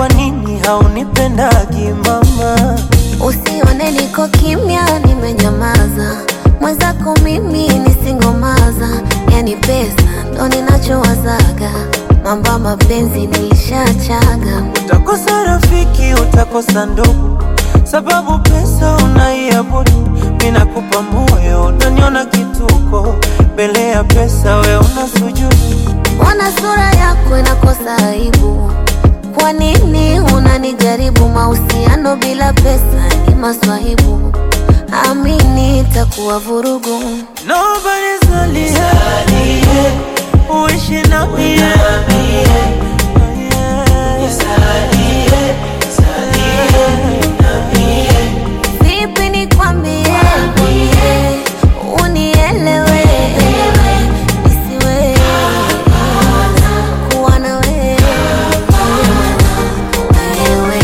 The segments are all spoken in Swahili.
kwa nini haunipendagi mama? Usione niko kimya, nimenyamaza. Mwenzako mimi nisingomaza, yani pesa ndo ninachowazaga. Mambo ya mapenzi nilishachaga. Utakosa rafiki, utakosa ndugu, sababu pesa unaiabudu. Mimi nakupa moyo, unaniona kituko, mbele ya pesa we una sujudu. Mbona sura yako inakosa aibu? Kwa nini unanijaribu? Mahusiano bila pesa ni maswahibu, amini itakuwa vurugu. Nobody's only here, uishi na mie Vipi nikwambie, unielewe, nisiwe kuwa na wewe, wewe.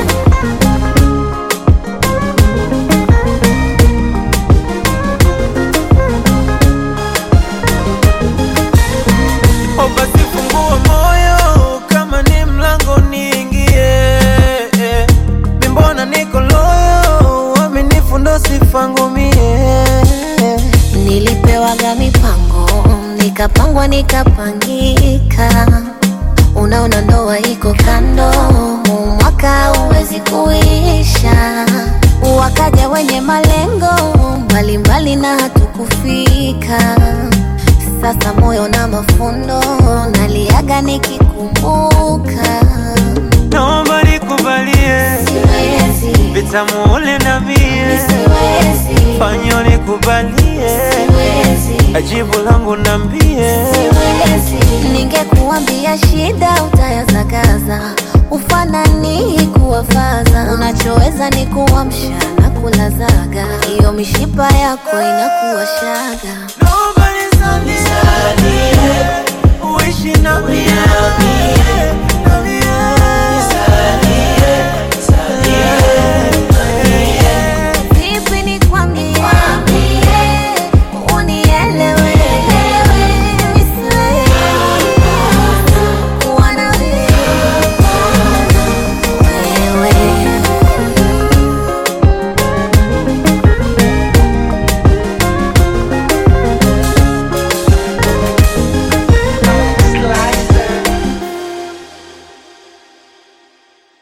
O basi fungua moyo kama ni mlango niingie. Mi mbona niko loyo, uaminifu ndo sifa ngumie. Nilipewaga mipango nikapangwa nikapangika, unaona ndoa iko kando, huu mwaka huwezi kuisha. Wakaja wenye malengo mbalimbali na hatukufika. Sasa moyo na mafundo naliaga nikikumbuka, Naomba nikubalie siwezi, vitamu ule na mie, siwezi, fanyo nikubalie siwezi. ajibu langu nambie. Siwezi. Ningekuambia shida utayazagaza, ufanani kuwafaza. Unachoweza ni kuamsha na kulazaga, hiyo mishipa yako inakuwa shaga. Nobody's on this earth, uishi na mie, na mie.